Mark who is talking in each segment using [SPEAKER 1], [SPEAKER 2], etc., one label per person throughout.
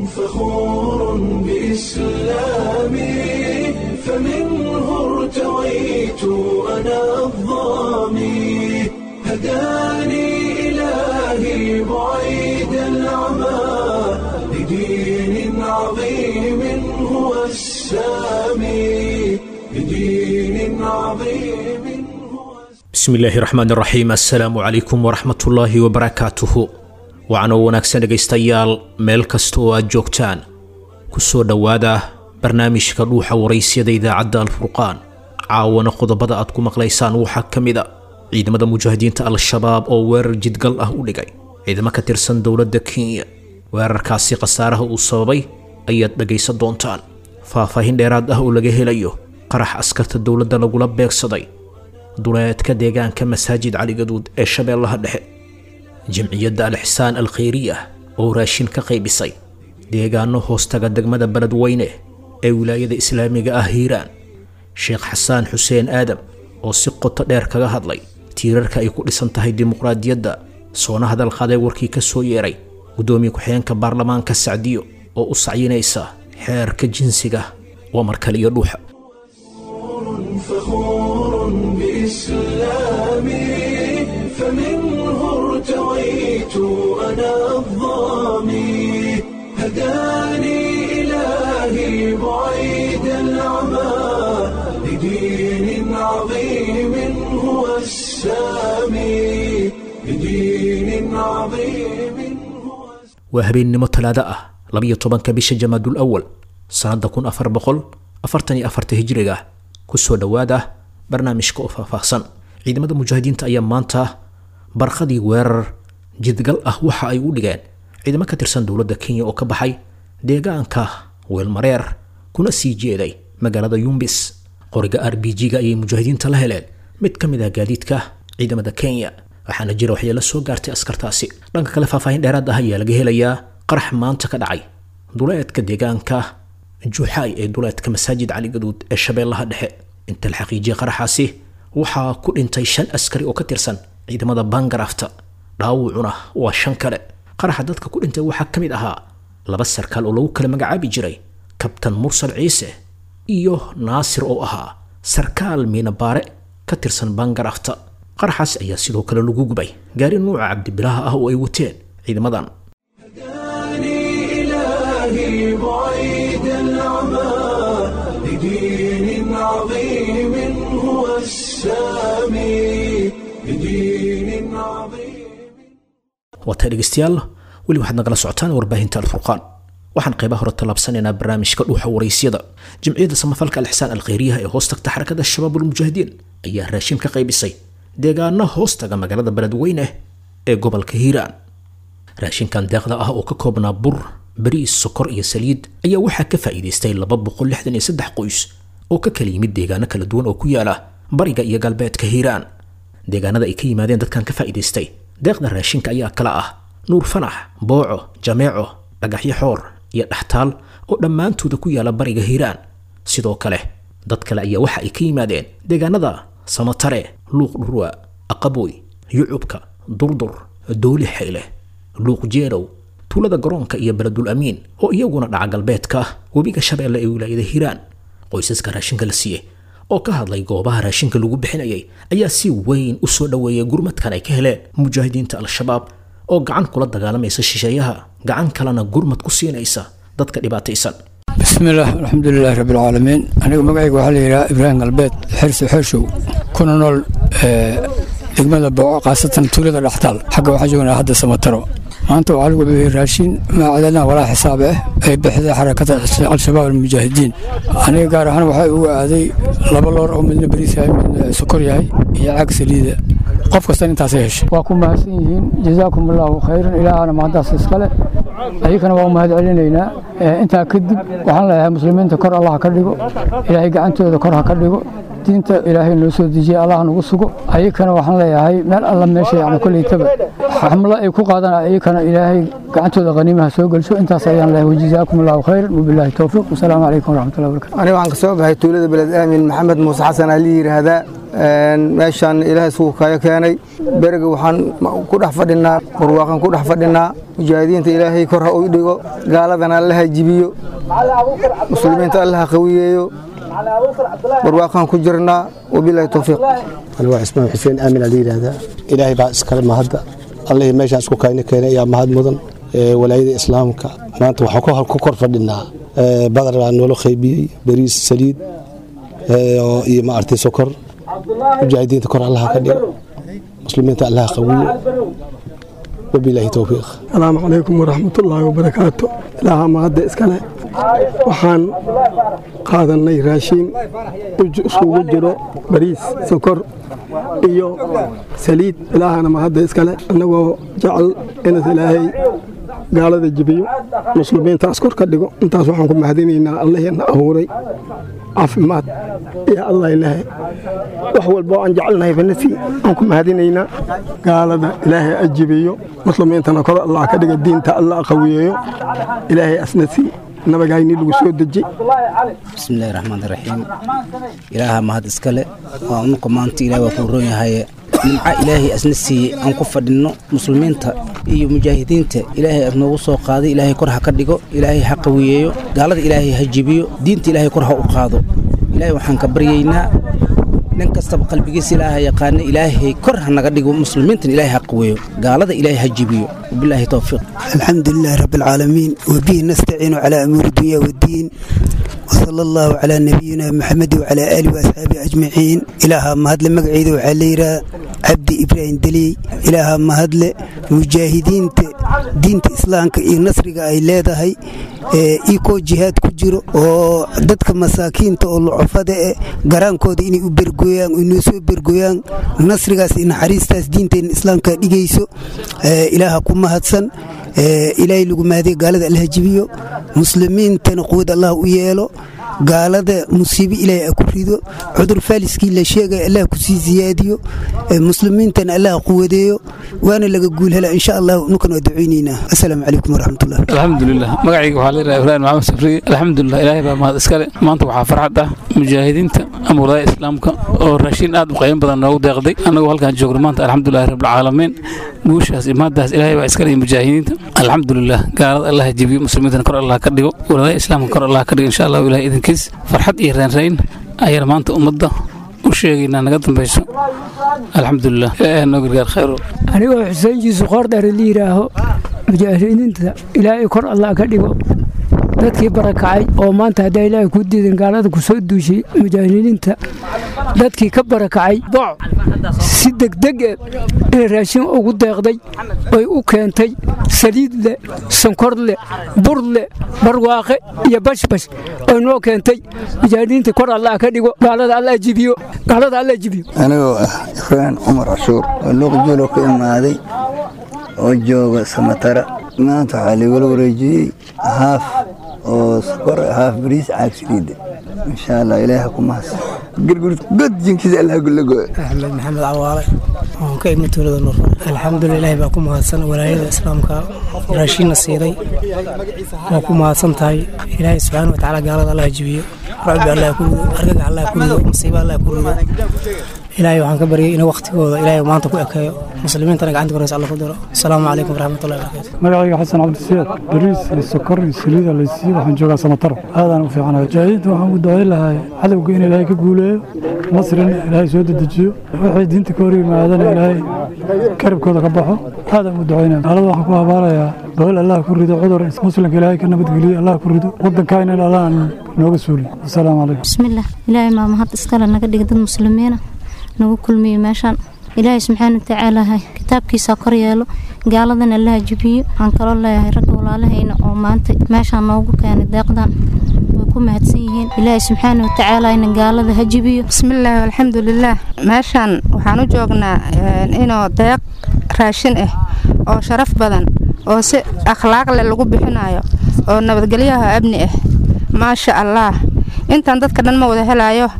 [SPEAKER 1] فخور بإسلامي فمنه ارتويت أنا الظامي هداني إلهي بعيد العمى لدين عظيم هو السامي لدين عظيم هو
[SPEAKER 2] bismi illaahi raxmaan raxiim assalaamu calaykum waraxmatullaahi wabarakaatuhu waxaanoo wanaagsan dhegaystayaal meel kasta oo aad joogtaan ku soo dhowaada barnaamijka dhuuxa waraysyada idaacadda alfurqaan caawana qodobada aad ku maqlaysaan waxaa ka mid a ciidamada mujaahidiinta al-shabaab oo weerar jidgal ah u dhigay ciidamo ka tirsan dowladda kenya weerarkaasi khasaaraha uu sababay ayaad dhegaysan doontaan faahfaahin dheeraad ah oo laga helayo qarax askarta dowladda lagula beegsaday duleedka deegaanka masaajid caligaduud ee shabeellaha dhexe jamciyadda al-xisaan al-khayriya oo raashin ka qaybisay deegaano hoostaga degmada beledweyne ee wilaayada islaamiga ah hiiraan sheekh xasaan xuseen aadam oo si qoto dheer kaga hadlay tiirarka ay ku dhisan tahay dimuqraadiyadda soona hadal qaday warkii ka soo yeeray guddoomiye ku-xigeenka baarlamaanka sacdiyo oo u sacyinaysa xeerka jinsiga waa markale iyo dhuuxa
[SPEAKER 1] فخور بإسلامي فمنه ارتويت أنا الظامي هداني إلهي بعيد العمى لدين عظيم هو السامي لدين عظيم هو
[SPEAKER 2] waa habeennimo talaado ah labiyo tobanka bisha jamaadul awal sannadda kun afar boqol afartan iyo afarta hijriga kusoo dhowaada barnaamijka oo faahfaahsan ciidamada mujaahidiinta ayaa maanta barqadii weerar jidgal ah waxa ay u dhigeen ciidamo ka tirsan dowladda kenya oo ka baxay deegaanka weelmareer kuna sii jeeday magaalada yumbis qoriga r b g-ga ayay mujaahidiinta la heleen mid ka mid ah gaadiidka ciidamada kenya waxaana jira waxyeelo soo gaartay askartaasi dhanka kale faahfaahin dheeraad ah ayaa laga helayaa qarax maanta ka dhacay duleedka deegaanka juuxaay ee duleedka masaajid caligaduud ee shabeellaha dhexe inta la xaqiijiyay qaraxaasi waxaa ku dhintay shan askari oo ka tirsan ciidamada bangarafta dhaawucuna waa shan kale qaraxa dadka ku dhintay waxaa ka mid ahaa laba sarkaal oo lagu kala magacaabi jiray kabtan mursal ciise iyo naasir oo ahaa sarkaal miinabaare ka tirsan bangarafta qaraxaas ayaa sidoo kale lagu gubay gaari nuuca cabdibilaha ah oo ay wateen ciidamadan
[SPEAKER 1] هداني إلهي بعيد العمى لدين عظيم هو السامي لدين عظيم
[SPEAKER 2] waataa dhegaystayaal weli waxaad nagala socotaan warbaahinta alfurqaan waxaan qaybaha hore tallaabsanaynaa barnaamijka dhuuxa waraysyada jamciyadda samafalka alxisaan alkhayriyaha ee hoos tagta xarakada shabaab ulmujaahidiin ayaa raashin ka qaybisay deegaano hoostaga magaalada beledweyne ee gobolka hiiraan raashinkan deeqda ah oo ka koobnaa bur bariis sokor iyo saliid ayaa waxaa ka faa'iidaystay laba boqol lixdan iyo saddex qoys oo ka kala yimid deegaano kala duwan oo ku yaala bariga iyo galbeedka hiiraan deegaanada ay ka yimaadeen dadkan ka faa'iidaystay deeqda raashinka ayaa kala ah nuur fanax booco jameeco dhagaxyo xoor iyo dhaxtaal oo dhammaantooda ku yaala bariga hiiraan sidoo kale dad kale ayaa waxa ay ka yimaadeen deegaanada samatare luuq dhurwa aqaboy yucubka durdur dooli xayle luuq jeerow tuulada garoonka iyo beledul amiin oo iyaguna dhaca galbeedka webiga shabeelle ee wilaayada hiiraan qoysaska raashinka la siiyey oo ka hadlay goobaha raashinka lagu bixinayay ayaa si weyn u soo dhoweeyay gurmadkan ay ka heleen mujaahidiinta al-shabaab oo gacan kula dagaalamaysa shisheeyaha gacan kalena gurmad ku siinaysa dadka dhibaataysan
[SPEAKER 3] bismillaah alxamdulilaahi rabbi alcaalamiin aniga magacayga waxaa la yidhaha ibraahim galbeed xirsi xeeshow kuna nool degmada booco khaasatan tuulada dhaxtaal xagga waxaan joognaa hadda samataro maanta waxaa lagu bixiyey raashin maacadana walaa xisaab ah ay bixday xarakada al-shabaab almujaahidiin aniga gaar ahaan waxaa ugu aaday laba loor oo midna bariis yahay midna sokor yahay iyo caag saliida qof kastan intaasay heshay waa ku mahadsan yihiin jazaakum allaahu khayran ilaahana mahaddaas iskale ayakana waa u mahad celinaynaa intaa kadib waxaan leeyahay muslimiinta kor allah ka dhigo ilaahay gacantooda kor ha ka dhigo diinta ilaahay noo soo dejiyey allah nagu sugo ayakana waxaan leeyahay meel alla meesha yani koleytaba xamlo ay ku qaadana ayakana ilaahay gacantooda qaniimaha soo gelsho intaas ayaan leeyahay wajazaakum allahu khayran wabilaahi towfiiq wasalaamu calaykum waraxmatullahi wabarakatu
[SPEAKER 4] aniga waxaan ka soo baxay tuulada beled aamin maxamed muuse xasan ali yidhaahdaa meeshaan ilaahay isugu kayo keenay beriga waxaan ku dhex fadhinaa barwaaqan ku dhex fadhinaa mujaahidiinta ilaahay kor ha u dhigo gaaladana allaha jibiyo muslimiinta allaha qawiyeeyo barwaaqan ku jirnaa wabilaahi towfiiq
[SPEAKER 5] aniga waa cismaan xuseen aamin ali yidhaahdaa ilaahay baa iskale mahadda allihii meeshaan isku kayna keenay ayaa mahad mudan walaayada islaamka maanta waxaan ku kor fadhinaa badar baa noola qaybiyey bariis saliid iyo maartay sokor mujaahidiinta kor allaha ka dhigo muslimiinta allaha qawiyo wabilaahi towfiiq
[SPEAKER 6] asalaamu calaykum waraxmatullaahi wabarakaatu ilaaha mahadda iskale waxaan qaadannay raashiin isugu jiro bariis sokor iyo saliid ilaahana mahadda iskale annagoo jecel inas ilaahay gaalada jibiyo muslimiintaas kor ka dhigo intaas waxaan ku mahadinaynaa allaheena abuuray caafimaad iyo allah ilaahay wax walba oo aan jecelnahay banasi aan ku mahadinaynaa gaalada ilaahay ajibiyo muslimiintana kor allah ka dhiga diinta allah qawiyeeyo ilaahay asnasi nabagayni lagu soo deji
[SPEAKER 7] bismillahi raxmaan raxiim ilaaha mahad iskale waa unuka maanta ilaah waa kuu roon yahaye nimca ilaahay asna siiyey aan ku fadhinno muslimiinta iyo mujaahidiinta ilaahay aad noogu soo qaaday ilaahay kor ha ka dhigo ilaahay ha qawiyeeyo gaalada ilaahay ha jibiyo diinta ilaahay kor ha u qaado ilaahay waxaan ka baryaynaa nin kastaba qalbigiisa ilaaha yaqaana ilaahay kor ha naga dhigo muslimiintan ilaahay ha qaweeyo gaalada ilaahay ha jibiyo wabilaahi towfiiq
[SPEAKER 8] الحمد لله رب العالمين وبه نستعين على أمور الدنيا والدين وصلى الله على نبينا محمد وعلى آله وأصحابه أجمعين إلها مهدل مقعيد وعليرا عبد إبراهيم دلي إلها مهدل مجاهدين دين إسلام إي نصرك أي leedahay ikoo jihaad ku jiro oo dadka masaakiinta oo lucufada e garaankooda inay u bergooyaan inoo soo bergooyaan nasrigaas iyo naxariistaas diinteena islaamka dhigayso ilaaha ku mahadsan ilaahay lagu mahadiya gaalada allaha jibiyo muslimiintana quwad allah u yeelo gaalada musiibo ilaahay a ku rido cudur faaliskii la sheegaya allah kusii siyaadiyo muslimiintana allah quwadeeyo waana laga guul hela insha allah nukan waa ducaynaynaa assalaamu calaykum waraxmatullah
[SPEAKER 9] alxamdulilah magacayga waxaa leedahay ibraahim maxamed safriye alxamdulilah ilaahay baa mahad iskale maanta waxaa farxad ah mujaahidiinta ama walaaya islaamka oo raashiin aad u qayban badan noogu deeqday annagoo halkaan joogno maanta alxamdulilahi rabbilcaalamiin guushaas imaadaas ilaahay baa iskale iyo mujaahidiinta alxamdulilah gaalada allah jibiyo muslimiintana kor allah ka dhigo walaaya islaamka kor allah ka dhigo insha allahu ilahay idinkiis farxad iyo reenrayn ayaan maanta ummadda u sheegaynaa naga dambayso alxamdulilah ilaahay noo gargaar khayro
[SPEAKER 10] anigoo xuseen jiisu qoordheere la yidhaaho mujaahidiinta ilaahay kor allah ka dhigo dadkii barakacay oo maanta haddaa ilaahay ku diidan gaalada ku soo duushay mujaahidiinta dadkii ka barakacay booc si degdeg e inay raashin ugu deeqday oy u keentay saliid leh sonkor leh bur leh barwaaqe iyo bashbash oy noo keentay mujaahidiinta kor allah ka dhigo gaalada allah jibiyo gaalada allah jibiyo
[SPEAKER 11] anigoo ah ibraan cumar cashuur oo luuqjuulo ka imaaday oo jooga samatara maanta waxaa laigula wareejiyey haaf oo sokor haaf bariis caag saliida insha allah ilaaha ku mahadsan god jinkiisa allah gulago
[SPEAKER 12] axmed maxamed cawaale oon ka imi tuulada nuur alxamdulilah ilaahi baa ku mahadsan walaayada islaamka raashiinna siiday waa ku mahadsan tahay ilaahay subxaana watacaala gaalada allah jibiyo racbi allah ku rido argaga allah ku rido masiibo allah ku rido ilaahay waxaan ka baryay in waktigooda ilaahay maanta ku ekeeyo muslimiintana gacanta koreysa alla ku diro asalaamu calaykum waraxmatullahi wabarakatu
[SPEAKER 13] magacayga xasan cabdisiyaad bariis iyo sokor iyo saliida laysiiyo waxaan joogaa samataro aadaan u fiicanahay mujaahidiinta waxaan u ducayn lahay cadowga in ilaahay ka guuleeyo nasrina ilaahay soo dedejiyo waxay diinta ka hor yimaadana ilaahay karibkooda ka baxo aadaan u ducaynaya gaalada waxaan ku habaarayaa bohol allah ku rido cudur muslimka ilaahay ka nabadgeliyo allah ku rido waddankaayna in allah aan nooga suuliyo asalaamu calaykum
[SPEAKER 14] bismillaah ilaahay maa mahad iskale naga dhiga dad muslimiina nagu kulmiyo meeshaan ilaahay subxaana watacaala kitaabkiisa kor yeelo gaaladan allaha jibiyo waxaan kaloo leeyahay ragga walaalahayna oo maanta meeshaan noogu keenay deeqdan way ku mahadsan yihiin ilaahay subxaana watacaala ina gaalada ha jibiyo
[SPEAKER 15] bismillaahi alxamdulilaah meeshaan waxaan u joognaa inuu deeq raashin ah oo sharaf badan oo si akhlaaq leh lagu bixinayo oo nabadgelyaha amni ah maasha allaah intaan dadka dhan ma wada helaayo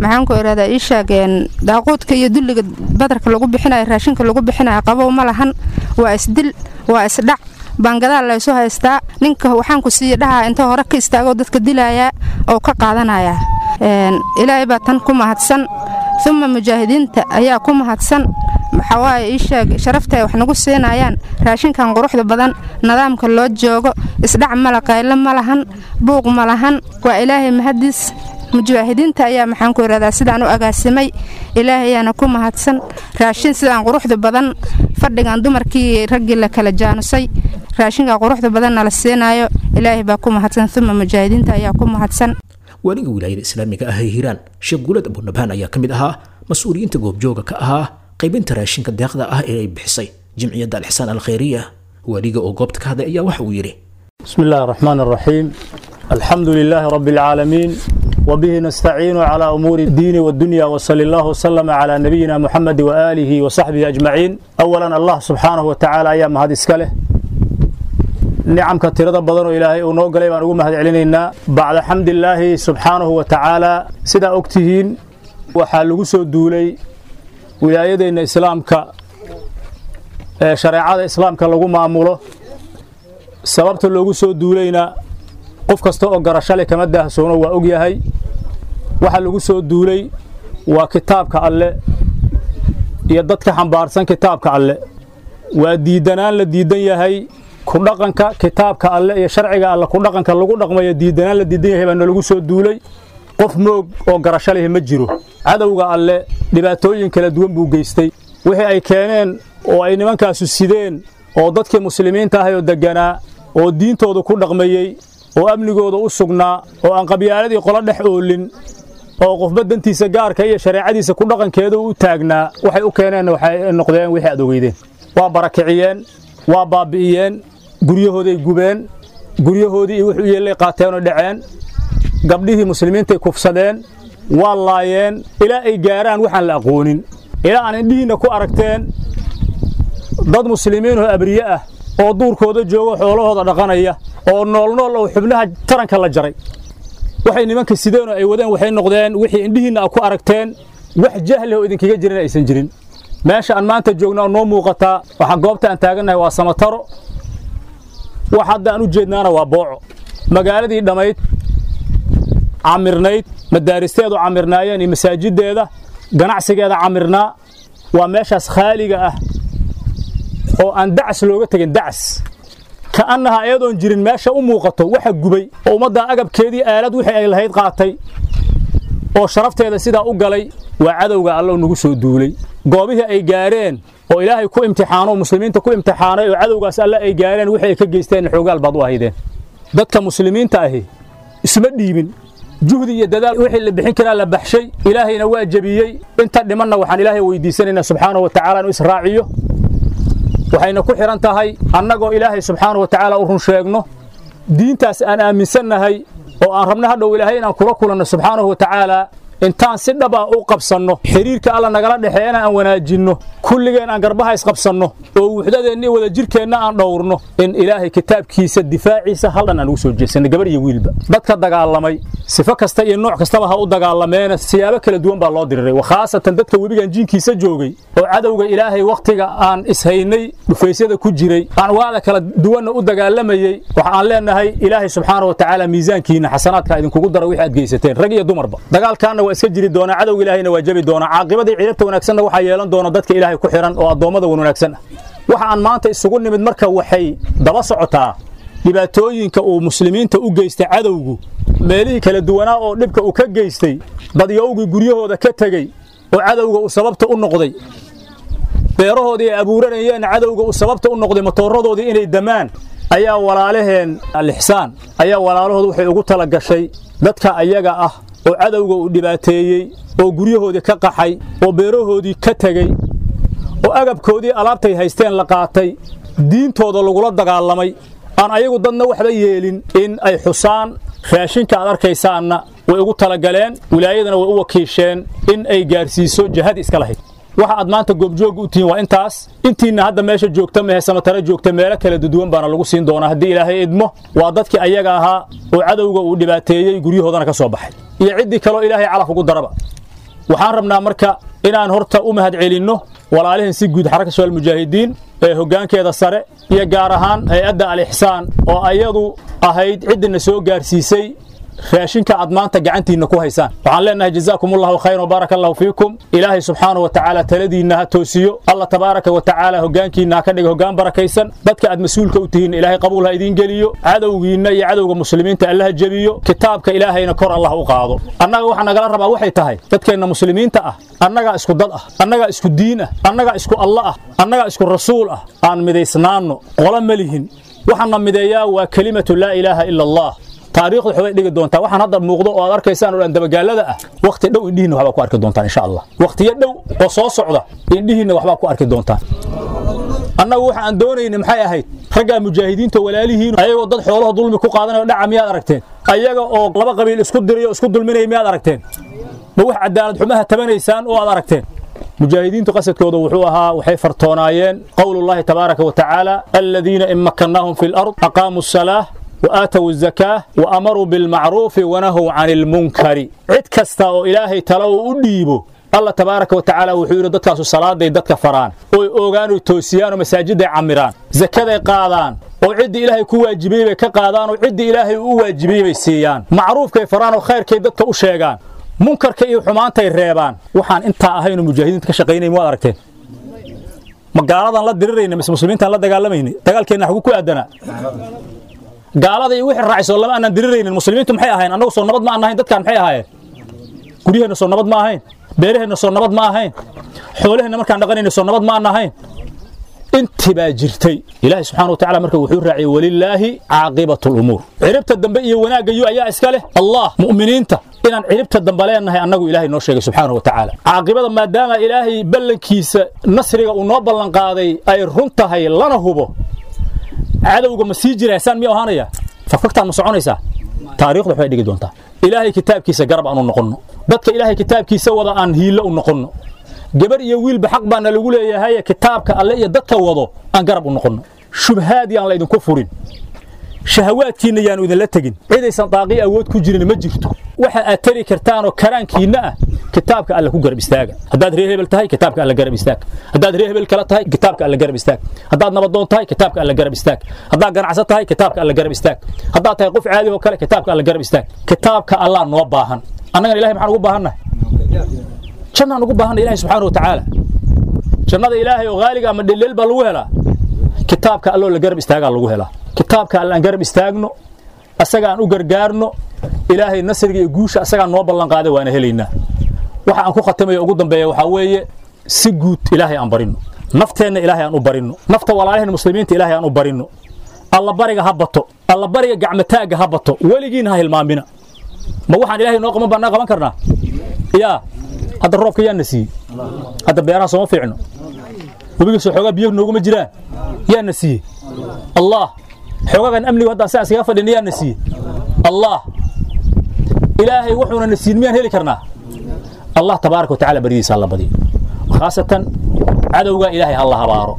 [SPEAKER 15] maxaan ku irahdaa ii sheegeen daaquudka iyo dulliga badarka lagu bixinayo raashinka lagu bixinayo qabow ma lahan waa isdil waa isdhac baangadaal laysu haystaa ninka waxaan ku siiya dhahaa inta hore ka istaagoo dadka dilayaa oo ka qaadanaya ilaahay baa tan ku mahadsan uma mujaahidiinta ayaa ku mahadsan maxawaaye ii sheeg sharafta ay wax nagu siinayaan raashinkan quruxda badan nidaamka loo joogo isdhac mala qaylo ma lahan buuq ma lahan waa ilaahay mahadiis mujaahidiinta ayaa maxaan ku irahdaa sidaan u agaasimay ilaahayaana ku mahadsan raashin sidaan quruxda badan fadhigan dumarkii raggii la kala jaanusay raashinka quruxda badan nala siinaayo ilaahay baa ku mahadsan uma mujaahidiinta ayaa ku mahadsan
[SPEAKER 2] waaliga wilaayada islaamiga ah ee hiiraan sheekh guulad abunabaan ayaa ka mid ahaa mas-uuliyiinta goobjooga ka ahaa qaybinta raashinka deeqda ah ee ay bixisay jimciyadda alixsaan alkhayriya waaliga oo goobta ka hadlay ayaa waxa uu yidhi
[SPEAKER 16] بسم الله الرحمن الرحيم الحمد لله رب العالمين وبه نستعين على أمور الدين والدنيا وصلى الله وسلم على نبينا محمد وآله وصحبه أجمعين أولا الله سبحانه وتعالى أيام هذه السكالة نعم كثيرة بدن إلهي ونوغ لي بان مهد علينا بعد حمد الله سبحانه وتعالى سيدا أكتهين وحالغو سو دولي ولايدين إسلامك شريعة إسلامك لغو معموله sababta loogu soo duulayna qof kasta oo garasho leh kama daahsoono waa og yahay waxa lagu soo duulay waa kitaabka alle iyo dadka xambaarsan kitaabka alle waa diidanaan la diidan yahay ku dhaqanka kitaabka alle iyo sharciga alle ku dhaqanka lagu dhaqmayo diidanaan la diidan yahay baa nalagu soo duulay qof moog oo garasho leh ma jiro cadowga alle dhibaatooyin kala duwan buu geystay wixii ay keeneen oo ay nimankaasu sideen oo dadkii muslimiinta ahay oo deganaa oo diintooda ku dhaqmayey oo amnigooda u sugnaa oo aan qabyaaladii qolo dhex oolin oo qofba dantiisa gaarka iyo shareecadiisa ku dhaqankeeda u taagnaa waxay u keeneenna waxay noqdeen wixii aad ogeydeen waa barakiciyeen waa baabi'iyeen guryahooday gubeen guryahoodii iyo wuxuu yeellay qaateenoo dhaceen gabdhihii muslimiintay kufsadeen waa laayeen ilaa ay gaaraan waxaan la aqoonin ilaa aan indhihiinna ku aragteen dad muslimiin oo abriye ah oo duurkooda jooga xoolahooda dhaqanaya oo noolnool oo xubnaha taranka la jaray waxay nimanka sideen oo ay wadeen waxay noqdeen wixii indhihiinna ku aragteen wax jahli oo idinkaga jirin aysan jirin meesha aan maanta joogna oo noo muuqataa waxaa goobta aan taagannahay waa samataro wax hadda aan u jeednaana waa booco magaaladii dhammayd camirnayd madaaristeedu camirnaayeen iyo masaajideeda ganacsigeeda camirnaa waa meeshaas khaaliga ah oo aan dacas looga tegin dacas ka'annaha ayadoon jirin meesha u muuqato waxa gubay oo ummadda agabkeedii aalad wixii ay lahayd qaatay oo sharafteeda sidaa u galay waa cadowga allow nagu soo duulay goobihii ay gaareen oo ilaahay ku imtixaano muslimiinta ku imtixaanay oo cadowgaas alle ay gaareen wixii ay ka geysteen xoogaal baad u ahaydeen dadka muslimiinta ahi isma dhiibin juhdi iyo dadaal wixii la bixin karaa la baxshay ilaahayna waa jebiyey inta dhimanna waxaan ilaahay weydiisanaynaa subxaanahu wa tacaala inuu israaciyo waxayna ku xidhan tahay annagoo ilaahay subxaanahu wa tacaala u run sheegno diintaas aan aaminsannahay oo aan rabno hadhow ilaahay inaan kula kulanno subxaanahu wa tacaala intaan si dhab ah u qabsanno xiriirka alla nagala dhexeeyana aan wanaajinno kulligeen aan garbaha isqabsanno oo wuxdadeenna iyo wadajirkeenna aan dhowrno in ilaahay kitaabkiisa difaaciisa haldhan aan ugu soo jeesanno gabar iyo wiilba dadka dagaalamay sifo kasta iyo nooc kastaba ha u dagaalameena siyaabo kala duwan baa loo diriray khaasatan dadka webigan jiinkiisa joogay oo cadowga ilaahay wakhtiga aan ishaynay dhufaysyada ku jiray anwaacda kala duwanna u dagaalamayey waxa aan leenahay ilaahay subxaana wa tacaala miisaankiina xasanaadka idinkugu dara wixii aad geysateen rag iyo dumarba dagaalkaanna waa iska jiri doonaa cadowga ilaahayna waa jabi doonaa caaqibadii ciidabta wanaagsanna waxaa yeelan doona dadka ilaahay ku xiran oo addoommada wan wanaagsan ah waxa aan maanta isugu nimid marka waxay daba socotaa dhibaatooyinka uu muslimiinta u geystay cadowgu meelihii kala duwanaa oo dhibka uu ka geystay dadyowgii guryahooda ka tegey oo cadowga uu sababta u noqday beerahoodii ay abuuranayeen cadowga uu sababta u noqday matooradoodii inay damaan ayaa walaalaheen alixsaan ayaa walaalahooda waxay ugu tala gashay dadka ayaga ah oo cadowga uu dhibaateeyey oo guryahoodii ka qaxay oo beerahoodii ka tegey oo agabkoodii alaabtay haysteen la qaatay diintooda lagula dagaalamay aan ayagu dadna waxba yeelin in ay xusaan raashinka aad arkaysaanna way ugu talagaleen wilaayadana way u wakiisheen in ay gaarsiiso jihad iska lahayd waxa aad maanta goobjooga u tihiin waa intaas intiinna hadda meesha joogta mehe samatare joogta meelo kala duduwan baana lagu siin doonaa haddii ilaahay idmo waa dadkii ayaga ahaa oo cadowga uu dhibaateeyey guryahoodana ka soo baxay iyo ciddii kaloo ilaahay calaf ugu daraba waxaan rabnaa marka inaan horta u mahad celinno walaalihin si guud xaraka shabaal mujaahidiin ee hoggaankeeda sare iyo gaar ahaan hay-adda al-ixsaan oo ayadu ahayd ciddina soo gaarsiisay raashinka aad maanta gacantiinna ku haysaan waxaan leenahay jazaakum allahu khayran wabaaraka allahu fiikum ilaahay subxaanahu wa tacaala taladiinna ha toosiyo alla tabaaraka wa tacaala hoggaankiinna ha ka dhiga hoggaan barakaysan dadka aad mas-uulka u tihiin ilaahay qabuul ha idiin geliyo cadowgiinna iyo cadowga muslimiinta alla ha jebiyo kitaabka ilaahayna kor allah u qaado annaga waxa nagala rabaa waxay tahay dadkeenna muslimiinta ah annagaa isku dad ah annagaa isku diin ah annagaa isku alla ah annagaa isku rasuul ah aan midaysnaanno qolo ma lihin waxaana mideeyaa waa kelimatu laa ilaaha ila allah taariikhdu waxbay dhigi doontaa waxaan hadda muuqdo oo aad arkaysaan oo dhan dabagaalada ah wakhti dhow indhihiinna waxbaa ku arki doontaan insha allah wakhtiyo dhow oo soo socda indhihiinna waxbaa ku arki doontaan annagu waxa aan doonayna maxay ahayd raggaa mujaahidiinta walaalihiin ayagoo dad xoolaha dulmi ku qaadanayo dhaca miyaad aragteen ayaga oo laba qabiil isku dirayo isku dulminaya miyaad aragteen ma wax cadaalad xumaha tabanaysaan oo aad aragteen mujaahidiintu qasadkooda wuxuu ahaa waxay fartoonaayeen qowlullahi tabaaraka wa tacaala aladiina in makkannaahum fi lard aqaamuu asalaah وآتوا الزكاة وأمروا بالمعروف ونهوا عن المنكر عد كستا أو إلهي تلو أديبو الله تبارك وتعالى وحير دتك صلاة دي دتك فران أو أوغانو توسيان ومساجد عمران زكاة قادان oo cid ilaahay ku waajibiyay bay ka qaadaan oo cid ilaahay u waajibiyay bay siiyaan macruufkay faraan oo khayrkay dadka u sheegaan munkarka iyo xumaantay reebaan waxaan intaa ahayn mujaahidiinta ka shaqaynay waad aragteen magaaladan la dirirayna mise muslimiintaan la dagaalamayna dagaalkeenna xagu ku aadanaa gaalada iyo wixii raacayso lama aanan diriraynin muslimiintu maxay ahayn annagu soo nabad ma aan ahayn dadkaan maxay ahaayeen guryaheenna soo nabad ma ahayn beeraheenna soo nabad ma ahayn xoolaheenna markaan dhaqanayna soo nabad ma aan ahayn intii baa jirtay ilaahay subxaana wa tacaala marka wuxuu raaciyey walilaahi caaqibatu lumuur ciribta dambe iyo wanaagga yu ayaa iska leh allah mu'miniinta inaan ciribta dambe leenahay annagu ilaahay noo sheegay subxaana wa tacaala caaqibada maadaama ilaahay ballankiisa nasriga uu noo ballanqaaday ay run tahay lana hubo cadowga ma sii jiraysaan miya ahaanaya fakfagtaan ma soconaysaa taariikhdu waxbay dhigi doontaa ilaahay kitaabkiisa garab aan u noqonno dadka ilaahay kitaabkiisa wada aan hiilo u noqonno gabar iyo wiilba xaq baana lagu leeyahay kitaabka alle iyo dadka wado aan garab u noqonno shubhaad yaan laydinku furin shahawaadkiinna yaanu idinla tegin cidaysan daaqii awood ku jirin ma jirto waxa aad tari kartaanoo karaankiinna ah kitaabka alle ku garab istaaga haddaad reer hebel tahay kitaabka alle garab istaag haddaad reer hebel kale tahay kitaabka alle garab istaag haddaad nabadoon tahay kitaabka alle garab istaag haddaad ganacsan tahay kitaabka alle garab istaag haddaad tahay qof caadi oo kale kitaabka alle garab istaag kitaabka allah noo baahan annagana ilahay maxaan ugu baahannahay jannaan ugu baahannahay ilahay subxaana wa tacaala jannada ilaahay oo haaliga ama dhelleel baa lagu helaa kitaabka alloo la garab istaagaa lagu helaa kitaabka alle aan garab istaagno asaga aan u gargaarno ilaahay nasriga iyo guusha asagaa noo ballanqaaday waana helaynaa waxa aan ku khatamayo ugu dambeeya waxaa weeye si guud ilaahay aan barino nafteenna ilaahay aan u barino nafta walaalaheen muslimiinta ilaahay aan u barino alla bariga ha bato alla bariga gacmataagga ha bato weligiina ha hilmaamina ma waxaan ilaahay noo qaban baan naa qaban karnaa yaa hadda roobka yaana siiyey hadda beeraha sooma fiicno webigiisoo xoogaa biyo nooguma jiraan yaana siiyey allah xoogagan amnigu haddaan sidaas kaga fadhina yaana siiyey allah ilaahay wuxuuna na siin miyaan heli karnaa allah tabaaraka watacaala baridiisa alla badiyo khaasatan cadowga ilaahay ha la habaaro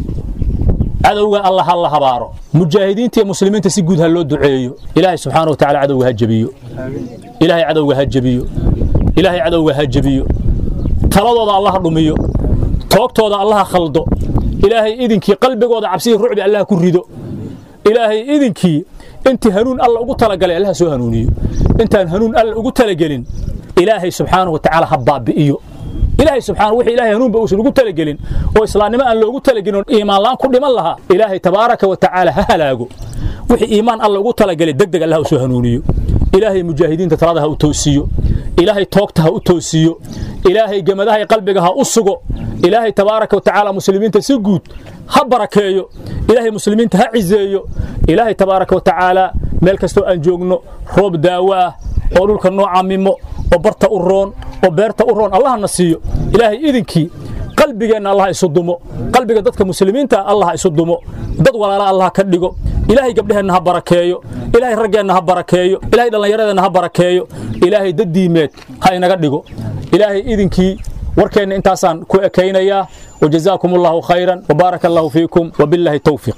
[SPEAKER 16] cadowga alla ha la habaaro mujaahidiinta iyo muslimiinta si guud ha loo duceeyo ilaahay subxaana watacaala cadowga ha jebiyo ilaahay cadowga ha jebiyo ilaahay cadowga ha jebiyo taladooda allah ha dhumiyo toogtooda allah ha khaldo ilaahay idinkii qalbigooda cabsidii rucbi allah ku rido ilaahay idinkii intii hanuun alla ugu talagalay allah soo hanuuniyo intaan hanuun alla ugu talagelin ilaahay subxaanahu watacaala ha baabi'iyo ilaahay subxaana wixii ilaahay hanuunba uusan ugu talagelin oo islaamnimo aan loogu talagelin oo iimaan la'aan ku dhiman lahaa ilaahay tabaaraka wa tacaala ha halaago wixii iimaan alla ugu talagalay degdeg allah u soo hanuuniyo ilaahay mujaahidiinta talada ha u toosiyo ilaahay toogta ha u toosiyo ilaahay gemadahay qalbiga ha u sugo ilaahay tabaaraka wa tacaala muslimiinta si guud ha barakeeyo ilaahay muslimiinta ha cizeeyo ilaahay tabaaraka wa tacaala meel kastoo aan joogno roob daawo ah oo dhulka noo camimo oo barta u roon oo beerta u roon allahna siiyo ilaahay idinkii qalbigeenna allah isu dumo qalbiga dadka muslimiinta allah isu dumo dad walaala allah ka dhigo ilaahay gabdheheenna ha barakeeyo ilaahay raggeenna ha barakeeyo ilaahay dhallinyaradeenna ha barakeeyo ilaahay dad diimeed ha inaga dhigo ilaahay idinkii warkeenna intaasaan ku ekaynayaa وجزاكم الله خيرا وبارك الله فيكم وبالله التوفيق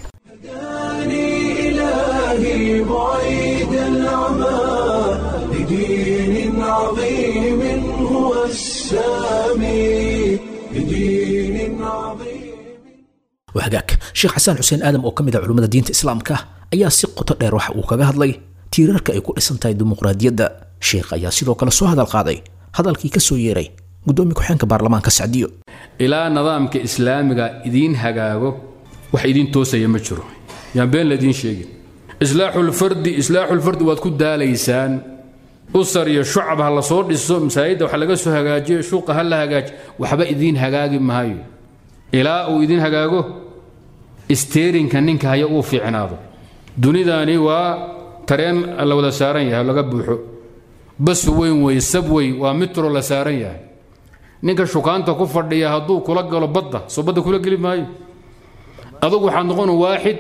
[SPEAKER 1] إلهي بعيد العمى لدين عظيم هو السامي بدين عظيم
[SPEAKER 2] wahagaag sheekh xasaan xuseen aadam oo ka mid ah culimmada diinta islaamka ayaa si qoto dheer waxa uu kaga hadlay tiirarka ay ku dhisan tahay dimuqraadiyadda sheekh ayaa sidoo kale soo hadal qaaday hadalkii ka soo yeeray gudoomiye ku-xeenka baarlamaanka sacdiyo
[SPEAKER 17] ilaa nidaamka islaamiga idiin hagaago wax idiin toosaya ma jiro yaan been laidiin sheegin islaaxulfardi islaaxulfardi waad ku daalaysaan usar iyo shucab ha la soo dhiso masaajidda wax laga soo hagaajiyo shuuqa ha la hagaajiyo waxba idiin hagaagi maayo ilaa uu idiin hagaago isteerinka ninka haya uu fiicnaado dunidani waa tareen la wada saaran yahay laga buuxo bas weyn wey sab wey waa mitro la saaran yahay ninka shukaanta ku fadhiya hadduu kula galo badda soo badda kula geli maayo adugu waxaad noqon waaxid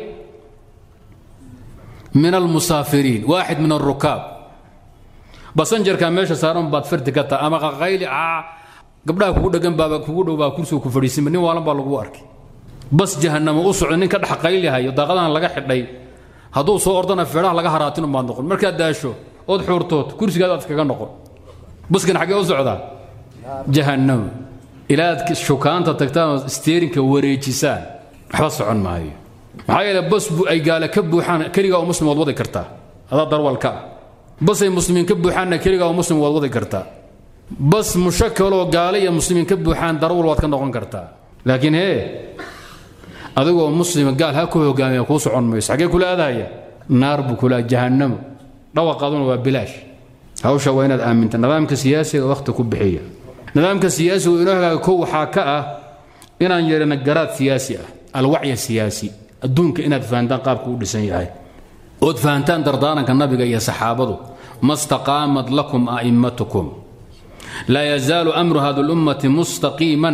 [SPEAKER 17] min almusaafiriin waaxid min alrukaab basanjarka meesha saaran baad fardi ka taha ama qaqayli aa gabdhaha kugu dhegan baaba kugu dhow baa kursiga ku fadhiisinba nin waalan baa lagu arkay bas jahanamo u socdo nin ka dhex qaylihayo daaqadahan laga xidhay hadduu soo ordana feedhaha laga haraatin baad noqon markaad daasho ood xuurtood kursigaad aad kaga noqon baskan xaggee u socdaa jahannam ilaa aad shukaanta tagtaan oo steerinka wareejisaan waxba socon maayo maxaa yeele bas bu ay gaale ka buuxaan keligaa oo muslim waad wadi kartaa adaa darwalka ah bas ay muslimiin ka buuxaanna keligaa oo muslim waad wadi kartaa bas mushakaloo gaale iyo muslimiin ka buuxaan darwal waad ka noqon kartaa laakiin hee adigoo muslima gaal ha ku hogaamiya kuu socon mayso xaggee kula aadahaya naar buu kula jahannamo dhawaqaaduna waa bilaash hawsha waa inaad aaminta nidaamka siyaasiga wakhti ku bixiya nidaamka siyaasiga inoo hagaaga kow waxaa ka ah inaan yeelana garaad siyaasi ah alwacya siyaasi adduunka inaad fahantaan qaabka u dhisan yahay ood fahantaan dardaaranka nabiga iyo saxaabadu ma staqaamat lakum a'immatukum laa yazaalu amru hadi lummati mustaqiiman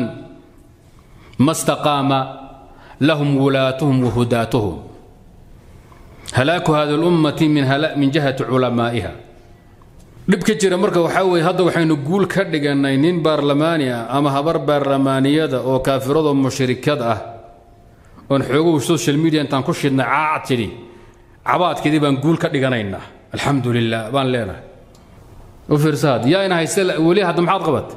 [SPEAKER 17] ma staqaama lahum wulaatuhum wahudaatuhum halaaku hadi lummati min jihati culamaa'iha dhib ka jira marka waxaa weeye hadda waxaynu guul ka dhigannay nin baarlamaani ah ama habar baarlamaaniyada oo kaafirado mushrikad ah oon xooguhu social media intaan ku shidnay caac tidhi cabaadkeedii baan guul ka dhiganaynaa alxamdu lilah baan leenahay u fiirsaad yaa ina hayste weli hadda maxaad qabat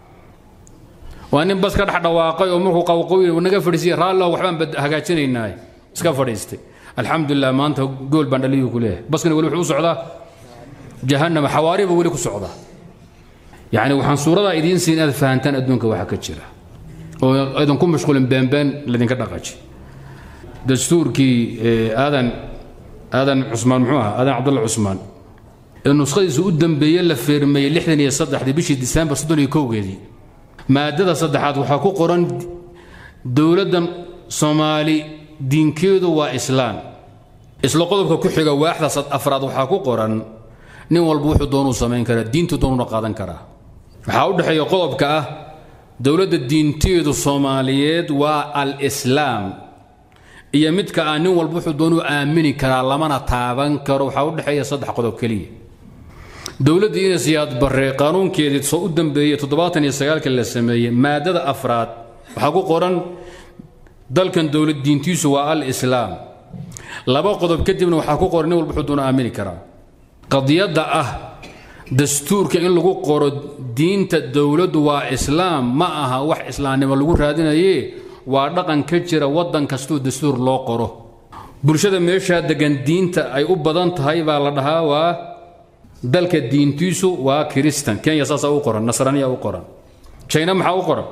[SPEAKER 17] waa nin bas ka dhex dhawaaqay oo markuu qawqawi naga fadhiisiya raallo waxbaan hagaajinaynaa iska fadhiistay alxamdulilah maanta gool baan dhaliyuu ku leeyahay baskana weli wuxuu u socdaa jahannama xawaariba weli ku socdaa yacni waxaan suuradaa idiin siin inaad fahantaan adduunka waxa ka jira oo aydan ku mashquulin beenbeen laydinka dhaqaji dastuurkii aadan aadan cusmaan muxuu ahaa aadan cabdulla cusmaan ee nuskhadiisa u dambeeye la feermeeyey lixdan iyo saddexdii bishii disembar soddon iyo kowgeedii maadada saddexaad waxaa ku qoran dowladdan soomaali diinkeedu waa islaam isla qodobka ku xiga waaxdaas afraad waxaa ku qoran nin walba wuxuu doonuu samayn karaa diintu doonuna qaadan karaa waxaa u dhexeeya qodobka ah dowladda diinteedu soomaaliyeed waa al-islaam iyo midka ah nin walba wuxuu doonuu aamini karaa lamana taaban karo waxaa u dhexeeya saddex qodob keliya dowladda ina siyaad barre qaanuunkeedii soo u dambeeyey toddobaatan iyo sagaalka la sameeyey maadada afraad waxaa ku qoran dalkan dowlad diintiisu waa al-islaam laba qodob kadibna waxaa ku qoran nin walba wuxuu doonuu aamini karaa qadiyadda ah dastuurka in lagu qoro diinta dowladdu waa islaam ma aha wax islaamnimo lagu raadinaye waa dhaqan ka jira waddan kastuu dastuur loo qoro bulshada meeshaa degan diinta ay u badan tahay baa la dhahaa waa dalka diintiisu waa kiristan kenya saasaa u qoran nasraniya u qoran china maxaa u qoran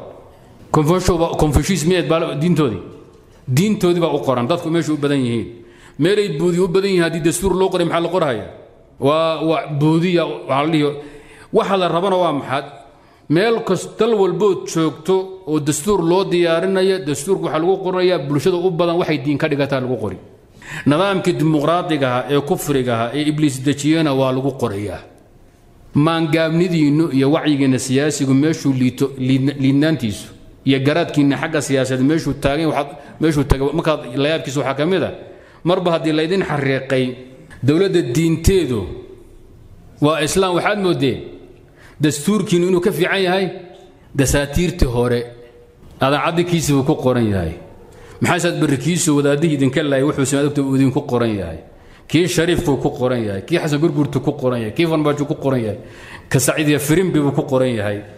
[SPEAKER 17] confucius baa diintoodii diintoodii baa u qoran dadku meesha u badan yihiin meelay buudi u badan yihiin haddii dastuur loo qoray maxaa la qorhaya waa waa buudiya waxaa la dhihi waxa la rabana waa maxaad meel kas dal walbood joogto oo dastuur loo diyaarinaya dastuurka waxaa lagu qoranayaa bulshada u badan waxay diin ka dhigataa lagu qori nidaamkii dimuqraadigaha ee kufrigaha ee ibliis dejiyena waa lagu qorayaa maangaabnidiinnu iyo wacyigiinna siyaasigu meeshuu liito liidnaantiisu iyo garaadkiinna xagga siyaasadeed meeshuu taagan waxaad meeshuu taga markaad layaabkiisa waxaa ka mid a marba haddii laydin xariiqay dowladda diinteedu waa islaam waxaad moodeen dastuurkiinu inuu ka fiican yahay dasaatiirtii hore adaacaddikiisi buu ku qoran yahay maxaasaad barrikiisu wadaadihii idinka laayay wuxuu samaadogta uu idinku qoran yahay kii shariifkuu ku qoran yahay kii xasan gurgurtu ku qoran yahay kii farmaajo ku qoran yahay ka saciidiya firimbi buu ku qoran yahay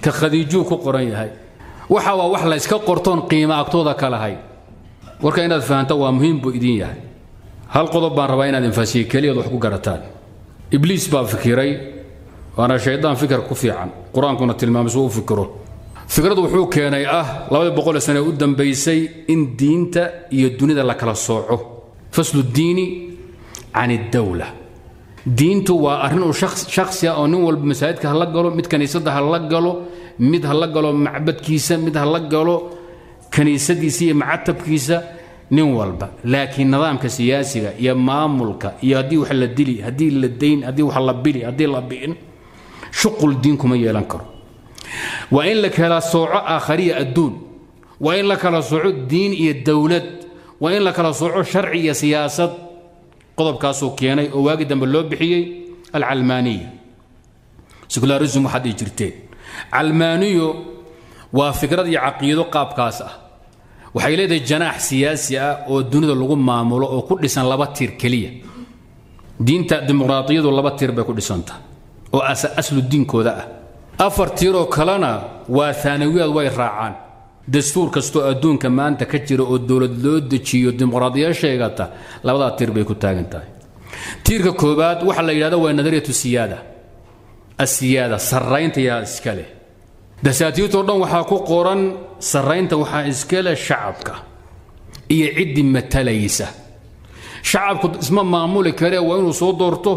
[SPEAKER 17] ka khadiijuu ku qoran yahay waxa waa wax la iska qortoon qiimo agtooda ka lahayn warka inaad fahanto waa muhiim buu idin yahay hal qodob baan rabaa inaad infaasiye keliyaad wax ku garataan ibliis baa fikiray waana shaydaan fikir ku fiican qur-aankuna tilmaamay suu u fikiro fikradu wuxuu keenay ah labadii boqol sane u dambaysay in diinta iyo dunida la kala sooco faslu diini can iddawla diintu waa arrin uu shakhsi ah oo nin walba masaajidka hala galo mid kaniisadda hala galo mid hala galo macbadkiisa mid hala galo kaniisadiisa iyo macatabkiisa nin walba laakiin nidaamka siyaasiga iyo maamulka iyo haddii wax la dili haddii la dayn haddii wax la bili haddii la bi'in shuqul diin kuma yeelan karo waa in la kala sooco aakhariya adduun waa in la kala sooco diin iyo dowlad waa in la kala sooco sharci iyo siyaasad qodobkaasuu keenay oo waagi dambe loo bixiyey alcalmaaniya secularism waxaad dhihi jirteen calmaaniyo waa fikrad iyo caqiido qaabkaas ah waxay leedahay janaax siyaasi ah oo dunida lagu maamulo oo ku dhisan laba tiir keliya diinta dimuqraadiyadu laba tiir bay ku dhisantaha oo aslu diinkooda ah afar tiiroo kalena waa aanawiyaad way raacaan dastuur kastoo adduunka maanta ka jira oo dowlad loo dejiyo dimuqraadiya sheegata labadaa tiir bay ku taagan tahay tiirka koobaad waxaa la yidhahda waa nadariyatu siyaada asiyaada sarraynta yaa iska leh dasaatiirtoo dhan waxaa ku qoran sarraynta waxaa iska leh shacabka iyo ciddii matalaysa shacabku isma maamuli karee waa inuu soo doorto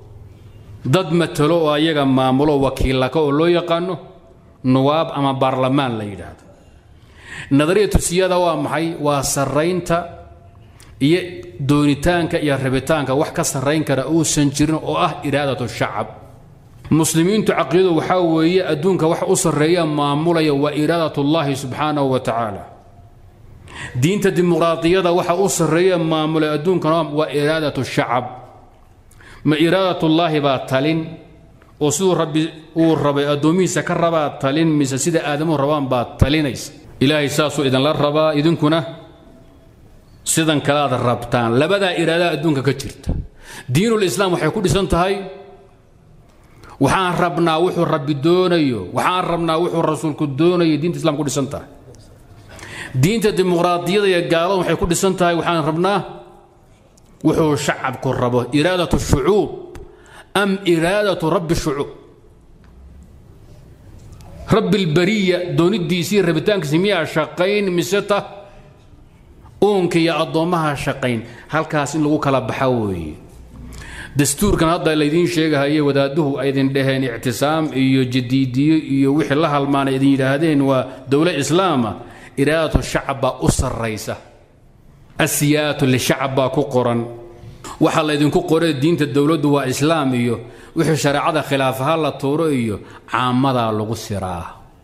[SPEAKER 17] dad matalo oo ayaga maamulo wakiilaka oo loo yaqaano nuwaab ama baarlamaan la yidhaahdo nadariyatu siyaada waa maxay waa sarraynta iyo doonitaanka iyo rabitaanka wax ka sarrayn kara uusan jirin oo ah iraadatu shacab muslimiintu caqiidadu waxaa weeye adduunka wax u sarreeya maamulaya waa iraadat ullaahi subxaanahu wa tacaala diinta dimuqraadiyada waxa u sarreeya maamulay adduunkana waa iraadatu shacab ma iraadatullaahi baa talin oo siduu rabbi uu rabay addoomihiisa ka rabaa talin mise sida aadamuhu rabaan baa talinaysa ilaahay saasuu idinla rabaa idinkuna sidan kalaad rabtaan labadaa iraadaha adduunka ka jirta diinul islaam waxay ku dhisan tahay waxaan rabnaa wuxuu rabbi doonayo waxaan rabnaa wuxuu rasuulku doonayo diinta islam ku dhisan tahay diinta dimuqraadiyada iyo gaalada waxay ku dhisan tahay waxaan rabnaa wuxuu shacabku rabo iraadatu shucuub am iraadatu rabbi shucuub rabbi lbariya doonidiisii rabitaankiisi miyaa shaqayn mise ta uunka iyo addoommaha shaqayn halkaas in lagu kala baxa weeye dastuurkan hadda laydiin sheegahaye wadaaduhu aydin dhaheen ictisaam iyo jadiidiyo iyo wixii la halmaana idin yidhaahdeen waa dowla islaama iraadatu shacab baa u sarraysa asiyaatu lishacab baa ku qoran waxaa laydinku qoray diinta dowladdu waa islaam iyo wixii shareecada khilaafaha la tuuro iyo caamadaa lagu siraa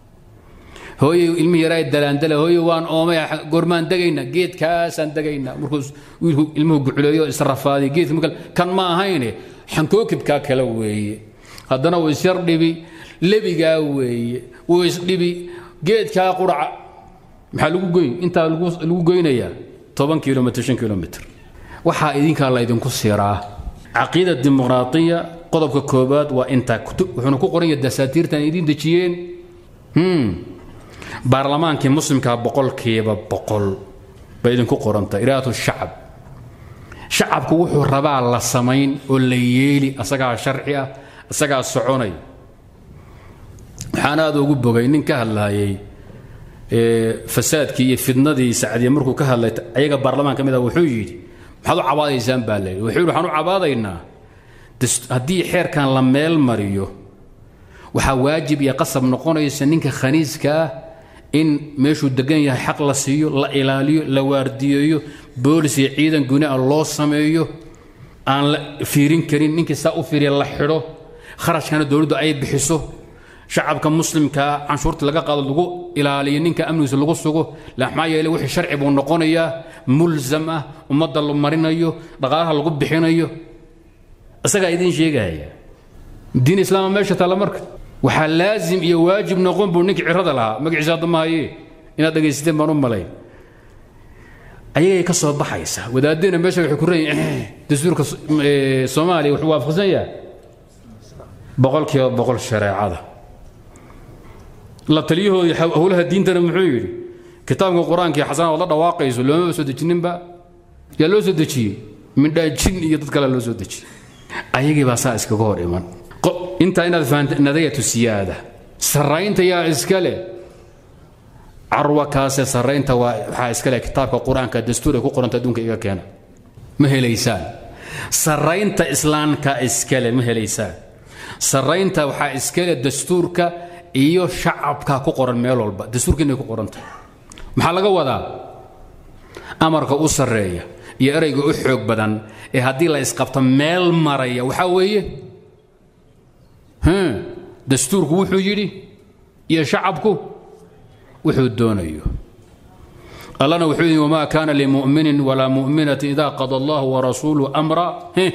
[SPEAKER 17] hooye ilmihi yaraa dalaandala hooye waan oomay goormaan degayna geedkaasaan degaynaa markuu wiilku ilmuhu guculeeyo israfaadiy geedka marka kan ma ahayne xankookibkaa kale weeye haddana wuu isyar dhibi lebigaa weeye wuu isdhibi geedkaa quraca maxaa lagu goyn intaa lagu goynayaa toban kilomitr shan kilomitr waxaa idinkaa laydinku siraa caqiida dimuqraadiya qodobka koobaad waa intaa wuxuuna ku qoran yahay dasaatiirtan idiin dejiyeen baarlamaankii muslimkaa boqolkiiba boqol bay idinku qoranta iraadatu shacab shacabku wuxuu rabaa la samayn oo la yeeli asagaa sharci ah asagaa soconay waxaan aada ugu bogay nin ka hadlaayay fasaadkii iyo fidnadii sacdiya markuu ka hadlay ayaga baarlamaan ka mid ah wuxuu yidhi maxaad u cabaadaysaan baa layidhi wuxuu yidhi waxaan u cabaadaynaa haddii xeerkan la meel mariyo waxaa waajib iyo qasab noqonaysa ninka khaniiska ah in meeshuu degan yahay xaq la siiyo la ilaaliyo la waardiyeeyo boolis iyo ciidan guni ah loo sameeyo aan la fiirin karin ninkii saa u fiiriya la xidho kharashkana dowladdu ay bixiso shacabka muslimkaa canshuurta laga qaado lagu ilaaliyo ninka amnigiisa lagu sugo maxaa yeele wixii sharci buu noqonayaa mulsam ah ummadda la marinayo dhaqaalaha lagu bixinayo isagaa idiin sheegaya diin islaama meesha taalla marka waxaa laazim iyo waajib noqon buu ninkii cirada lahaa magaciisa hadda mahaye inaad dhegaysateen baan u malayn ayagay ka soo baxaysa wadaadina meesha waxay ku reeyiin dastuurka soomaaliya wuxuu waafaqsan yahay boqolkiiba boqol shareecada la taliyahoodii howlaha diintana muxuu yidhi kitaabka qur-aanka iyo xasana ood la dhawaaqayso loomaba soo dejininba yaa loo soo dejiyey midhaa jin iyo dad kale loo soo dejiyey ayagii baa saa iskaga hor iman intaa inaad fahamta nadayatu siyaada sarraynta yaa iska leh carwa kaase sarraynta waa waxaa iska leh kitaabka qur-aanka dastuur ay ku qoranta adduunka iga keena ma helaysaan sarraynta islaamka iskale ma helaysaan sarraynta waxaa iskale dastuurka iyo shacabka ku qoran meel walba dastuurka inay ku qoran tahay maxaa laga wadaa amarka u sarreeya iyo erayga u xoog badan ee haddii la isqabto meel maraya waxaa weeye dastuurku wuxuu yidhi iyo shacabku wuxuu doonayo allana wuxuu yidhi wamaa kaana limuminin walaa mu'minatin idaa qada allahu warasuuluhu amra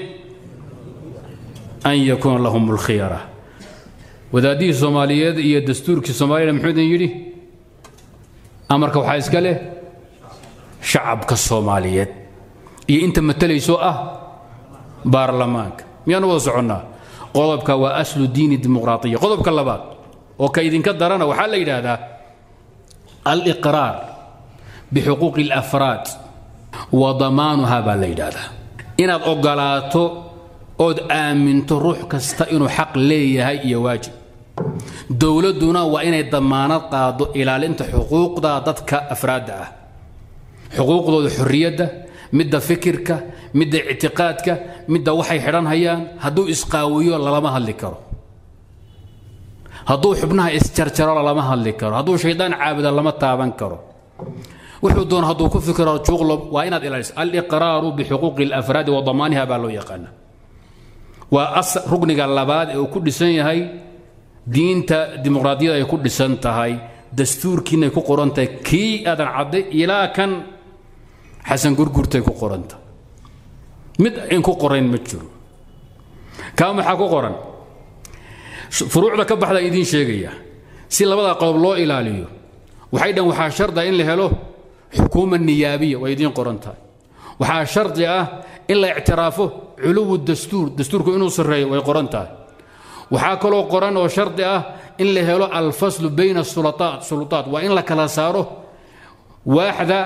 [SPEAKER 17] an yakuuna lahum lkhiyara wadaadihii soomaaliyeed iyo dastuurkii soomaaliyana muxuu idin yidhi amarka waxaa iska leh shacabka soomaaliyeed iyo inta matalayso ah baarlamaanka miyaanu wada soconnaa qodobka waa aslu diini dimuqraatiya qodobka labaad oo ka idinka darana waxaa la yidhaahdaa aliqraar bixuquuqi alafraad wa damaanuha baa la yidhaahdaa inaad ogolaato ood aaminto ruux kasta inuu xaq leeyahay iyo waajib dowladduna waa inay damaanad qaado ilaalinta xuquuqda dadka afraadda ah xuquuqdooda xorriyadda midda fikirka midda ictiqaadka midda waxay xidhan hayaan hadduu isqaawiyo lalama hadli karo hadduu xubnaha isjarjaro lalama hadli karo hadduu shaydaan caabuda lama taaban karo wuxuu doona hadduu ku fikiro juuqlo waa inaad ilaaliso aliqraaru bixuquuqi alafraadi wa damaaniha baa loo yaqaana waa rugniga labaad ee uu ku dhisan yahay diinta dimuqraadiyada ay ku dhisan tahay dastuurkiinay ku qoran tahay kii aadan cadday ilaa kan xasan gurgurtay ku qoranta mid in ku qorayn ma jiro kaa maxaa ku qoran furuucda ka baxda idiin sheegaya si labada qodob loo ilaaliyo waxay dhan waxaa sharda in la helo xukuuma niyaabiya way idiin qoran tahay waxaa shardi ah in la ictiraafo culuwu dastuur dastuurku inuu sarreeyo way qoran tahay waxaa kaloo qoran oo shardi ah in la helo alfaslu bayna sulutaat sulutaat waa in la kala saaro waaxda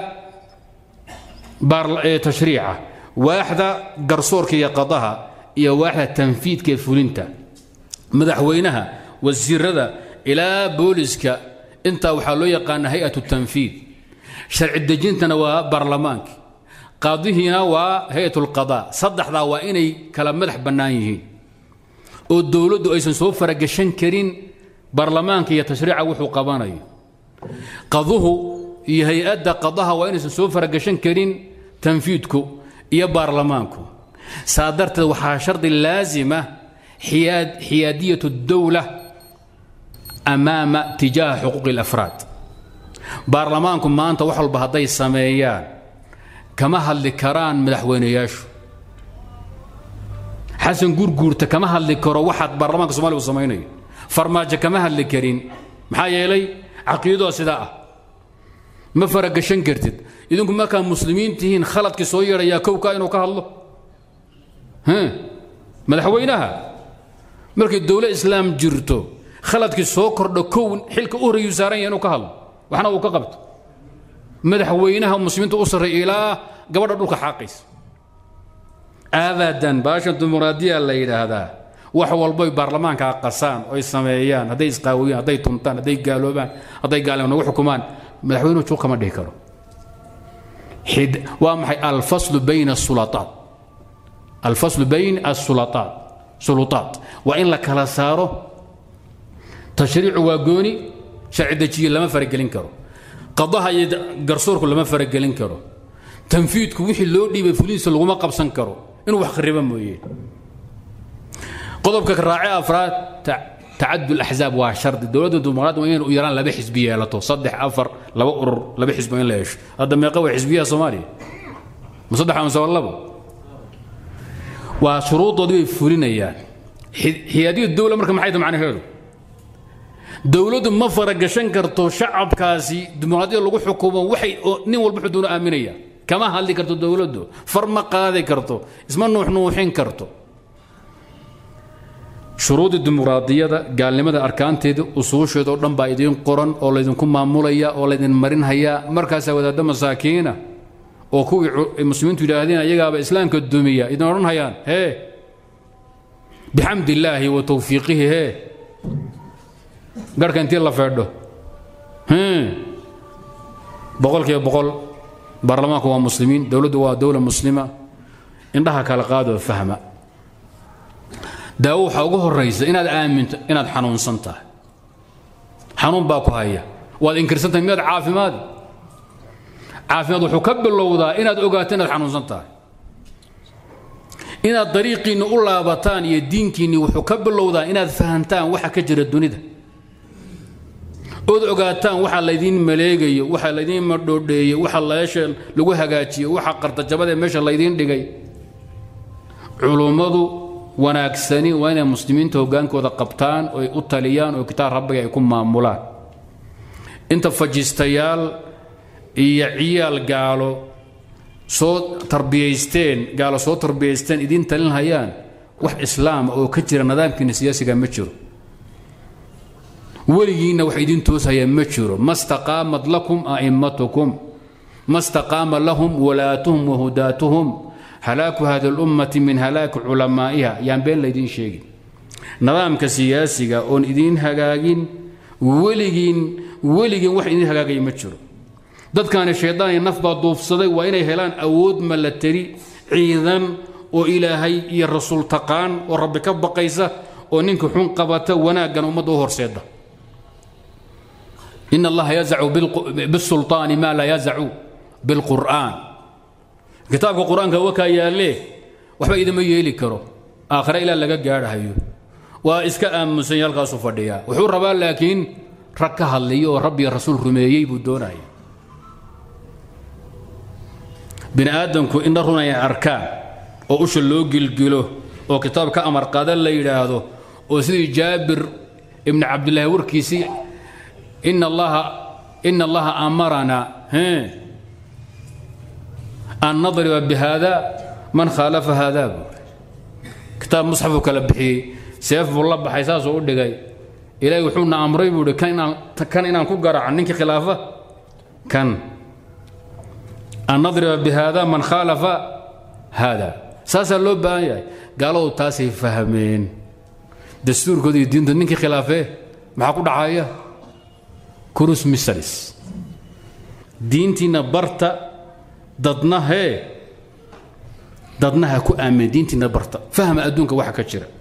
[SPEAKER 17] tashriica waaxda garsoorka iyo qadaha iyo waaxda tanfiidka ee fulinta madaxweynaha wasiirada ilaa booliska intaa waxaa loo yaqaana hay-at tanfiid sharci dejintana waa baarlamaanki qaadihiina waa hay-at lqadaa saddexdaa waa inay kala madax bannaan yihiin oo dowladdu aysan soo faragashan karin baarlamaanka iyo tashriica wuxuu qabanayo qaduhu iyo hay-adda qadaha waa inaysan soo faragashan karin tanfiidku iyo baarlamaanku saa darteed waxaa shardi laasima xiyaadiyat dowla amaama tijaaha xuquuqi alafraad baarlamaanku maanta wax walba hadday sameeyaan kama hadli karaan madaxweynayaashu xasan gurguurta kama hadli karo waxaad baarlamaanka somalia u samaynayo farmaajo kama hadli karin maxaa yeelay caqiidadoo sidaa ah ma faragashan kartid idinku markaa muslimiin tihiin khaladkii soo yeedhayaa kowka inuu ka hadlo madaxweynaha markay dowla islaam jirto khaladkii soo kordho kow xilka u horreeyuu saaran yahay inuu ka hadlo waxna uu ka qabto madaxweynaha muslimiinta u sarreeya ilaa gabadha dhulka xaaqaysa abadan baashan dimuqraadiya la yidhaahdaa wax walboy baarlamaanka qasaan oy sameeyaan hadday isqaawiyaan hadday tuntaan hadday gaaloobaan hadday gaalnimo nagu xukumaan madaxweynuhu juuq kama dhihi karo waa maxay alfaslu bayna asulataat alfaslu bayn asulataat sulutaat waa in la kala saaro tashriicu waa gooni sharci dejiye lama faragelin karo qadaha iyo garsoorku lama faragelin karo tanfiidku wixii loo dhiibay fulihiisa laguma qabsan karo inuu wax khariba mooyee qodobka raace afraad tacadul axzaab waa shardi dowladda dimuqraad waa inay u yaraan laba xisbi yeelato saddex afar laba urur laba xisbi in la yeesho hadda meeqa waa xisbiyaha soomaaliya ma saddex amase waa labo waa shuruudoodii bay fulinayaan xiyaadiya dowla marka maxay tahay macnaheedu dowladdu ma faragashan karto shacabkaasi dimuqraadiyada lagu xukumo waxay nin walba wuxuu doono aaminaya kama hadli karto dowladdu far ma qaadi karto isma nuuxnuuxin karto shuruudii dimuqraadiyada gaalnimada arkaanteeda usuusheeda oo dhan baa idiin qoran oo laydinku maamulaya oo laydin marinhayaa markaasaa wadaadda masaakiina oo kuwii muslimiintu yidhaahdeen ayagaaba islaamka dumiya idin odhanhayaan hee bixamdi illaahi wa tawfiiqihi hee garhka intii la feedho boqolkiiba boqol baarlamaanku waa muslimiin dowladdu waa dowla muslima indhaha kala qaadoo fahma daawo waxaa ugu horraysa inaad aaminto inaad xanuunsan tahay xanuun baa ku haya waad inkirsan tahay miyaad caafimaadi caafimaad wuxuu ka bilowdaa inaad ogaato inaad xanuunsan tahay inaad dariiqiinni u laabataan iyo diinkiinni wuxuu ka bilowdaa inaad fahantaan waxa ka jira dunida ood ogaataan waxa laydiin maleegayo waxa laydiin madhoodheeyo waxa leesha lagu hagaajiyo waxa qartajabadee meesha laydiin dhigay culummadu wanaagsani waa inay muslimiinta hoggaankooda qabtaan oy u taliyaan oo kitaab rabbiga ay ku maamulaan inta fajistayaal iyo ciyaal gaalo soo tarbiyaysteen gaalo soo tarbiyaysteen idiin talinhayaan wax islaama oo ka jira nidaamkiina siyaasiga ma jiro weligiinna wax idiin tooshayaa ma jiro ma staqaamat lakum a'immatukum ma staqaama lahum walaatuhum wahudaatuhum halaaku hadi lummati min halaaki culamaa'iha yaan been laydiin sheegin nidaamka siyaasiga oon idiin hagaagin weligiin weligiin wax idiin hagaagaya ma jiro dadkaani shaydaan iyo naf baa duufsaday waa inay helaan awood malateri ciidan oo ilaahay iyo rasuul taqaan oo rabbi ka baqaysa oo ninka xun qabata wanaaggan ummadda u horseeda in allaha yazacu bisulطaani maa laa yazacu bilqur'aan kitaabka qur-aanka wakaa yaallee waxba idima yeeli karo aakhire ilaa laga gaadhahayo waa iska aamusan halkaasu fadhiyaa wuxuu rabaa laakiin rag ka hadliyo oo rabbiga rasuul rumeeyey buu doonaya bini aadamku indha run ay arkaan oo usha loo gilgilo oo kitaab ka amar qaada la yidhaahdo oo sidii jaabir ibni cabdillaahi warkiisii ina allaha ina allaha amarana an nadriba bihada man khaalafa hada buu kitaab musxafuu kala bixiyey seef buu la baxay saasuu u dhigay ilaahay wuxuuna amray buu ihi kan inaan ku garaaco ninkii khilaafa kan an nadriba bihada man khaalafa hada saasaa loo baahan yahay gaaladu taasay fahmeen dastuurkooda iyo diinta ninkii khilaafee maxaa ku dhacaya kurus misalis diintiina barta dadna hee dadna ha ku aamin diintiina barta fahma adduunka waxa ka jira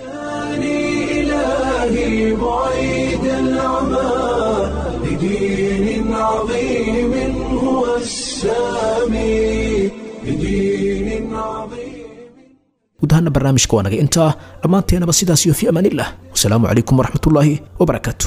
[SPEAKER 1] إلهي بعيد العمى لدين عظيم هو السامي لدين عظيم
[SPEAKER 2] guud ahaana barnaamijka waa naga intaa dhammaanteenaba sidaas iyo fi amaanillah wasalaamu calaykum waraxmatullaahi wabarakaatu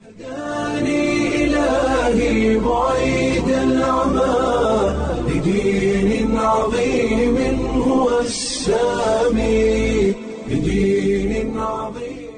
[SPEAKER 1] إلهي بعيد العمى لدين عظيم هو السامي لدين عظيم